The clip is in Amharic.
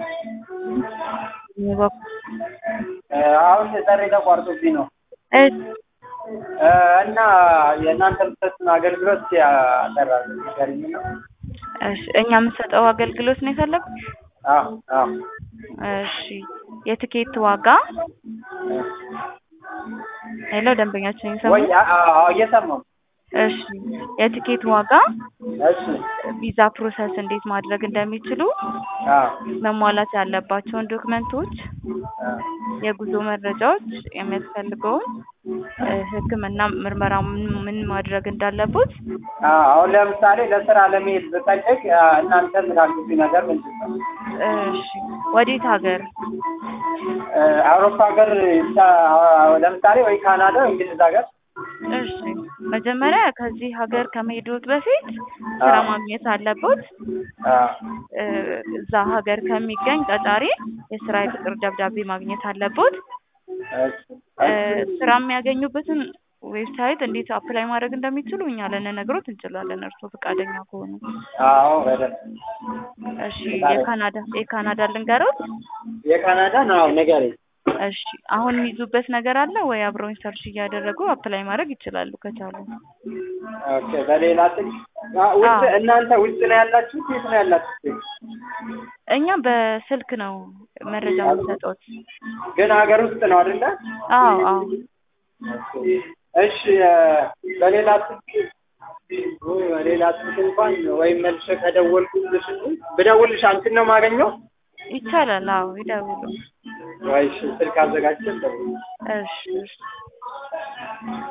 አሁን ጥሪ ተቋርጦብኝ ነው እሺ እና የእናንተ የምትሰጡን አገልግሎት ያጠራል ንገሪኝ ነው። እሺ እኛ የምንሰጠው አገልግሎት ነው የፈለጉት? አዎ አዎ እሺ የትኬት ዋጋ ሄሎ ደንበኛችን ወይ እየሰሙ አ- አዎ እየሰማሁ እሺ የትኬት ዋጋ እሺ ቪዛ ፕሮሰስ እንዴት ማድረግ እንደሚችሉ አዎ መሟላት ያለባቸውን ዶክመንቶች አዎ የጉዞ መረጃዎች የሚያስፈልገውን እ፣ ሕክምና ምርመራ ምን ምን ማድረግ እንዳለቦት አዎ አሁን ለምሳሌ ለስራ ለመሄድ ብፈልግ አ፣ እናንተ የምታግዙኝ ነገር ምንድን ነው? እሺ ወዴት ሀገር እ፣ አውሮፓ ሀገር አ፣ ለምሳሌ ወይ ካናዳ ወይ እንግሊዝ ሀገር እሺ መጀመሪያ ከዚህ ሀገር ከመሄዶት በፊት ስራ አዎ። ማግኘት አለቦት አዎ እ፣ እዛ ሀገር ከሚገኝ ቀጣሪ የስራ የቅጥር ደብዳቤ ማግኘት አለቦት እሺ እ፣ ስራ የሚያገኙበትን ዌብሳይት እንዴት አፕላይ ማድረግ እንደሚችሉ እኛ ልንነግሮት እንችላለን እርስዎ ፈቃደኛ ከሆኑ አዎ በደንብ እሺ የካናዳ የካናዳ ልንገሮት የካናዳ ነው ንገሪኝ። እሺ አሁን የሚይዙበት ነገር አለ ወይ አብረውኝ ሰርች እያደረጉ አፕላይ ማድረግ ይችላሉ ከቻሉ ኦኬ በሌላ ስልክ አ፣ ውጭ አዎ። እናንተ ውጭ ነው ያላችሁት? የት ነው ያላችሁት? እኛ በስልክ ነው መረጃ የምንሰጠውት ግን ሀገር ውስጥ ነው አይደለ? አዎ አዎ እሺ እ፣ በሌላ ስልክ ወይ በሌላ ስልክ እንኳን ወይም መልሼ ከደወልኩልሽ ብደውልሽ አንቺን ነው የማገኘው? ይቻላል አዎ ይደውሉ ወይ እሺ ስልክ አዘጋጅተን ደውል እሺ እሺ